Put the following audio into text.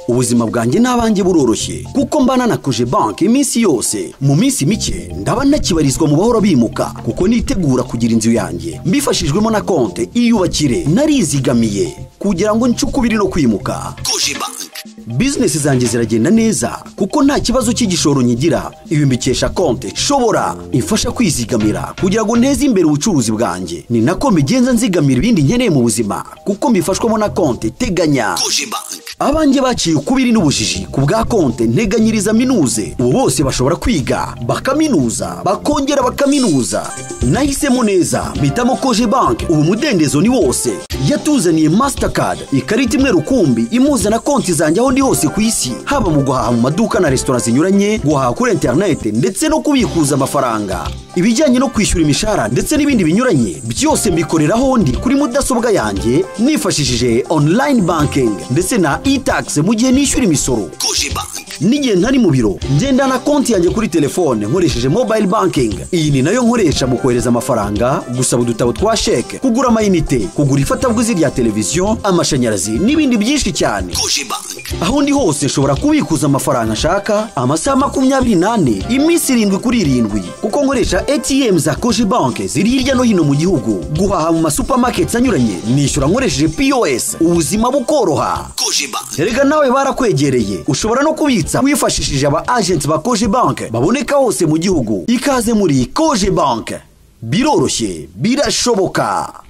ubuzima bwanjye n'abanjye buroroshye kuko mbana na koje banki iminsi yose mu minsi mike ndaba nakibarizwa mu bahora bimuka kuko nitegura kugira inzu yanjye mbifashijwemo na konte iyubakire narizigamiye kugira ngo nce ukubiri no kwimuka koje banki bizinesi zanjye ziragenda neza kuko nta kibazo cy'igishoro nyigira ibi mbikesha konte shobora imfasha kwizigamira kugira ngo nteze imbere ubucuruzi bwanjye ni nako mbigenza nzigamira ibindi nkeneye mu buzima kuko mbifashwamo na konte teganya koje banki abanjye baciye ukubiri n'ubujiji ku bwa konte nteganyiriza minuze ubu bose bashobora kwiga bakaminuza bakongera bakaminuza nahisemo neza mpitamo koje banki ubu mudendezo ni wose yatuzaniye masitakadi ikarita imwe rukumbi imuza na konti zanjye aho ndi hose ku isi haba mu guhaha mu maduka na resitora zinyuranye guhaha kuri interineti ndetse no kubikuza amafaranga ibijyanye no kwishyura imishahara ndetse n'ibindi binyuranye byose mbikorera aho ndi kuri mudasobwa yanjye nifashishije onurayini bankingi ndetse na itakisi mu gihe nishyura imisoro n'igihe ntari mu biro ngenda na konti yanjye kuri telefone nkoresheje mobayiro bankingi iyi ni nayo nkoresha mu kohereza amafaranga gusaba udutabo twa sheke kugura amayinite kugura ifatabuguzi rya televiziyo amashanyarazi n'ibindi byinshi cyane aho ndi hose nshobora kubikuza amafaranga nshaka amasaha makumyabiri n'ane iminsi irindwi kuri irindwi kuko nkoresha etiyemu za koje banki ziri hirya no hino mu gihugu guhaha mu masupamaketi anyuranye nishyura nkoresheje pos ubuzima bukoroha erega nawe barakwegereye ushobora no kubitsa wifashishije aba ajenti ba koje banki baboneka hose mu gihugu ikaze muri koje banki biroroshye birashoboka